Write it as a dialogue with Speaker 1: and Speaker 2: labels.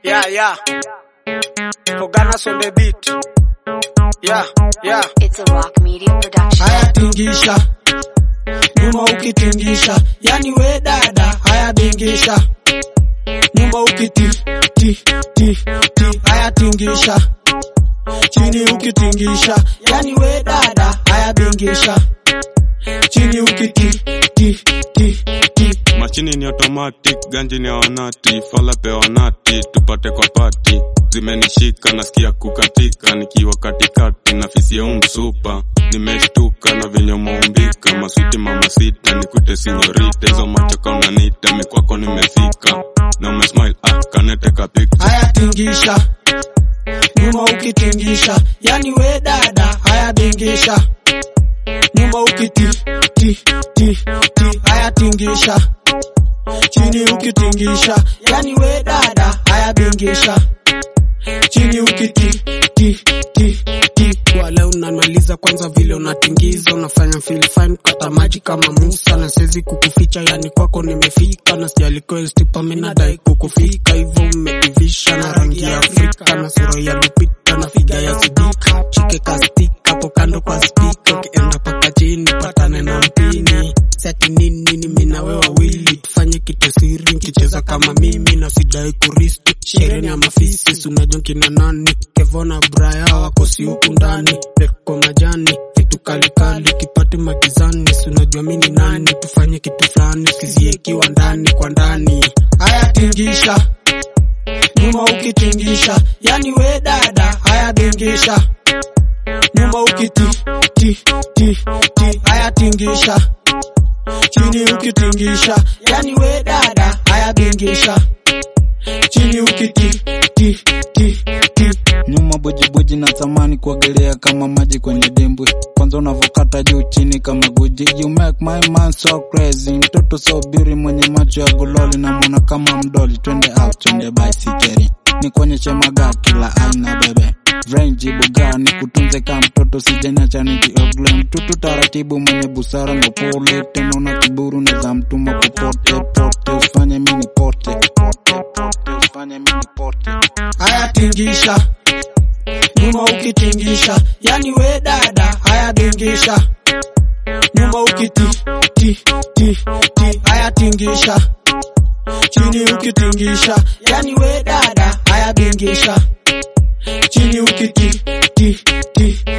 Speaker 1: Yeah, yeah. Foganas on the beat. Yeah, yeah.
Speaker 2: It's a rock media production.
Speaker 3: haya tingisha nyuma ukitingisha yani we dada haya bingisha nyuma ukiti ti ti ti haya tingisha chini ukitingisha yani we dada haya bingisha chini ukiti ti ti ti
Speaker 4: mashini ni automatic ganji ni awanati fala pewanati tupate kwa pati zimenishika nasikia kukatika nikiwa katikati na fisi ya umsupa nimeshtuka na venye umeumbika maswiti mama sita nikute sinyorita hizo macho kaunanita mikwako nimefika na umesmile ah, kaneteka picture
Speaker 3: haya tingisha nyuma ukitingisha yani we dada haya bingisha nyuma ukiti ti ti ti haya tingisha chini ukitingisha yani we dada haya bingisha chini ukiti ti ti ti wale unamaliza kwanza vile unatingiza unafanya feel fine kata maji kama Musa na siwezi kukuficha yani kwako nimefika na sijali stipa mimi nadai kukufika hivyo umeivisha na rangi ya Afrika na sura ya Lupita na figa ya Sidika shike kastika hapo kando kwa spika ukienda paka chini patane na mpini sati nini ni mimi na wewe wawili tufanye kitu siri nkicheza kama mimi na sidai kuristi sherehe ya mafisi si unajua kina nani kevona braya wakosi huku ndani peko majani vitu kalikali kipate magizani si unajua mimi ni nani tufanye kitu fulani siziekiwa ndani kwa ndani haya tingisha nyuma ukitingisha yani we dada haya bingisha nyuma ukiti ti ti ti haya tingisha chini ukitingisha yani we dada haya bingisha chini ukiti ti ti ti
Speaker 5: nyuma bujibuji na tamani kuogelea kama maji kwenye dimbwi kwanza unavokata juu chini kama guji you make my man so crazy mtoto so beauty mwenye macho ya gololi na mwana kama mdoli twende out twende baisikeri nikuonyeshe magaa kila aina bebe Range buga ni kutunze kama mtoto sijanyacha nikiogle mtutu taratibu mwenye busara na upole tena una kiburu na za mtuma popote pote usifanye mini pote pote pote usifanye mini pote
Speaker 3: haya tingisha nyuma ukitingisha yani we dada haya bingisha nyuma ukiti ti ti ti haya tingisha chini ukitingisha yani we dada haya bingisha chini ukiti ti ti